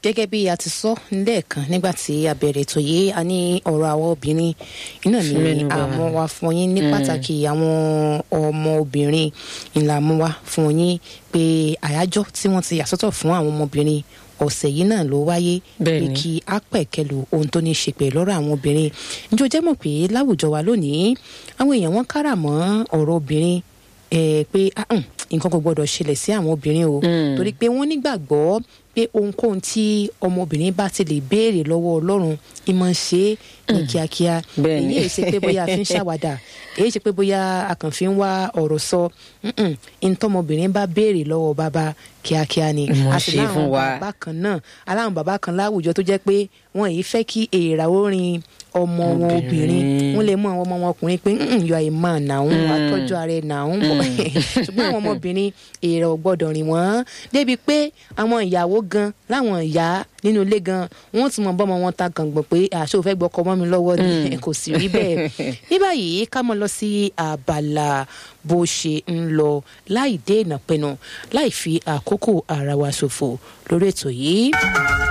gẹ́gẹ́ bí a ti sọ lẹ́ẹ̀kan nígbà tí a bẹ̀rẹ̀ ètò yìí a ní ọ̀rọ̀ àwọn obìnrin iná ní Mẹ́nubà. àmọ́ wa fún yín ní pàtàkì àwọn ọmọ obìnrin ńlá mú wa fún yín pé àyájọ́ tí wọ́n ti yàsọ́tọ̀ fún àwọn ọmọbìnrin ọ̀sẹ̀ yìí náà ló wáyé pé Bẹ́ẹ̀ni. kí á pẹ̀kẹ́lu ohun tó ní í ṣe pẹ̀lú ọ̀rọ̀ àwọn obìnrin njó jẹ́ mọ̀ pé láwùjọ wa lónìí àwọn èèyàn wọn kára mọ́ ọ̀rọ̀ obìnrin eh, pé ah, mm, nǹkan kò gbọdọ̀ ṣẹlẹ̀ sí àwọn obìnrin o Mm. torí pé wọ́n nígbàgbọ́ pé ohunkóhun tí ọmọbìnrin bá ti lè béèrè lọ́wọ́ ọlọ́run ìmọ̀ ń ṣe é ní kíákíá Bẹ́ẹ̀ni. èyí èyí ṣe pé bóyá a fi ń ṣàwádà èyí ṣe pé bóyá a kàn fi ń wá ọ̀rọ̀ sọ Mm-mm. ntọ́mọbìnrin bá béèrè lọ́wọ́ bàbá kíákíá ni Ìmọ̀ a sì ṣe láwọn fún wa. bàbá kan náà aláwọn bàbá kan láwùjọ tó jẹ́ pé wọn èyí fẹ́ kí èèrà orin ọmọ wọn obìnrin Obìnrin. wọn lè mú àwọn ọmọ wọn ọkùnrin pé yọ àìmọ̀ nàún Mm. àtọ́jú ara ẹ̀ nàún bọ̀ ṣùgbọ́n àwọn ọmọbìnrin èèrà ò gbọ́dọ̀ rìn wọ́n débi pé àwọn ìyàwó gan láwọn ìyá nínú ilé gan wọ́n ti mọ bọ́mọ wọn ta gàngbọ̀n pé àṣọ òfẹ́ gbọ́kọ mọ́ mi lọ́wọ́ ni kò sì rí bẹ́ẹ̀ ní báyìí ká mọ́ lọ sí abala bó ṣe ń lọ láì dé ìnàpẹ̀nù láì fi àkókò ara wa ṣòfò lórí ètò yìí.